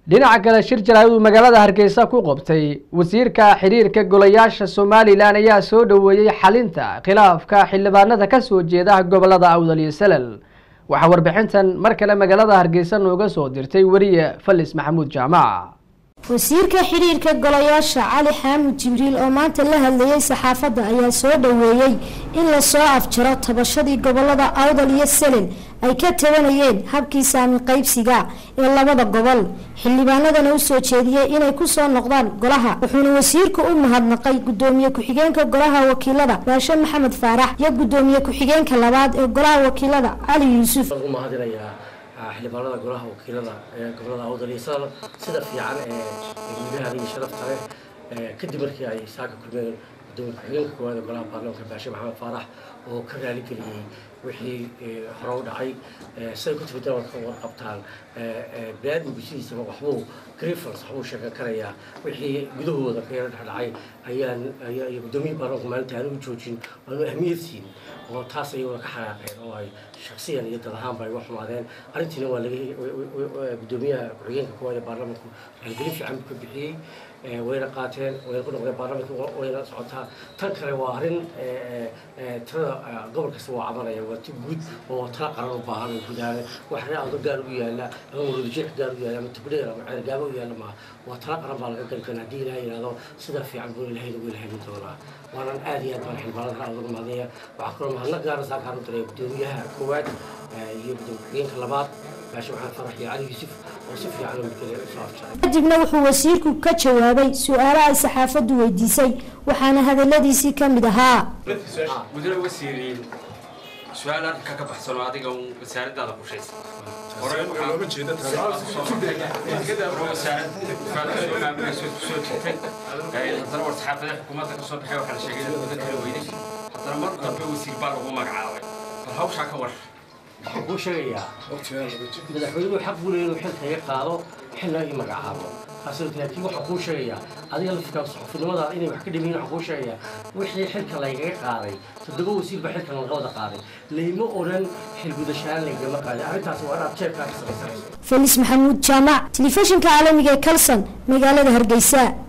dhinaca kale shir jaraa'id uu magaalada hargeysa ku qabtay wasiirka xiriirka golayaasha somalilan ayaa soo dhoweeyey xalinta khilaafka xildhibaanada kasoo jeeda gobolada awdal iyo salal waxaa warbixintan mar kale magaalada hargeysa nooga soo dirtay weriye falis maxamuud jaamac wasiirka xidhiirka golayaasha cali xaamud jibriil oo maanta la hadlayay saxaafadda ayaa soo dhoweeyey in lasoo afjaro tabashadii gobolada awdal iyo selel ay ka tabanayeen habkii saami qaybsiga ee labada gobol xildhibaanadana u soo jeediyey inay kusoo noqdaan golaha wuxuuna wasiirku u mahadnaqay gudoomiye ku-xigeenka golaha wakiilada baashe maxamed faarax iyo gudoomiye ku-xigeenka labaad ee golaha wakiilada cali yuusuf xildhibaanada golaha wakiilada ee gobolada awdal iyo sadal sida fiican ee gudaha iyo sharafta leh kadib markii ay saaka kulmeen gudoomiye ku-xigeenka koowaad ee golaha baarlamaanka baashe maxamed faarax oo ka raali geliyey wixii hore u dhacay siday ku timid dalalka warqabtaan biniaadamku sidiisaba waxbuu grievance waxbuu sheegan karayaa wixii gudahooda ka yara dhexdhacay ayaan iyo guddoomiye baarlamaanka maalinta aanu u joojin waanu ahmiyad siin oo taas ayaguna ka xanaaqeen oo ay shaksiyan iyo dad ahaanba ay uga xumaadeen arrintiina waa laga guddoomiyaha ku-xigeenka koowaad ee baarlamaanku maalgelin fiican buu ka bixiyey wayna qaateen wayna ku noqdeen baarlamaanka wayna socotaa tan kale waa arrin tirada gobol kasta waa cabanaya waa ti guud oo tala qaran u baahan oo gudaane wax ree ado gaar u yaala ama waroodijeex gaar u yaala ama tubdheer ama ceergaabo u yaala maaha waa tala qaran baa laga gali karaa haddii ilaha yidhahdo sida fiican buu ilahay lagu ilhamin doonaa waanan aad iyo aad baan xildhibaanada uga mahadnaya waxaa kaloo mahadnaq gaara saakaan u diray guddoomiyaha koowaad iyo gudoomiye ku-xigeenka labaad baashe maxamed farax iyo cali yuusuf oo si fiican u midkale usoo afjaray kadibna wuxuu wasiirku ka jawaabay su-aalo ay saxaafaddu weydiisay waxaana hadaladiisii ka mid ahaa mudane wasiiriin su-aal arrinka ka baxsanoo adiga un wasaaradaada qushaysa hore kusoo jirtay haddana war saxaafada xukuumadda ka soo baxay waxaa la sheegay in mudan kala weyday haddana mar dambe wasiir baa lagu magacaabay bal hawshaa ka war waxaan kuu sheegayaa madaxweynuhu xaq buu leeyahay inuu xilka iga qaado xilna ii magacaabo taasi laakiin waxaan kuu sheegayaa adiga laftikaa saxufinimada inay wax ka dhimayin waxaan kuu sheegayaa wixii xilka laygaga qaaday toddoba wasiir baa xilkan laga wada qaaday layma odhan xilgudashaan laygama qaaday arrintaasi waa inaad jeebkaa ka samaysanayso felis maxamuud jaamac telefishinka caalamiga ee kalson magaalada hargeysa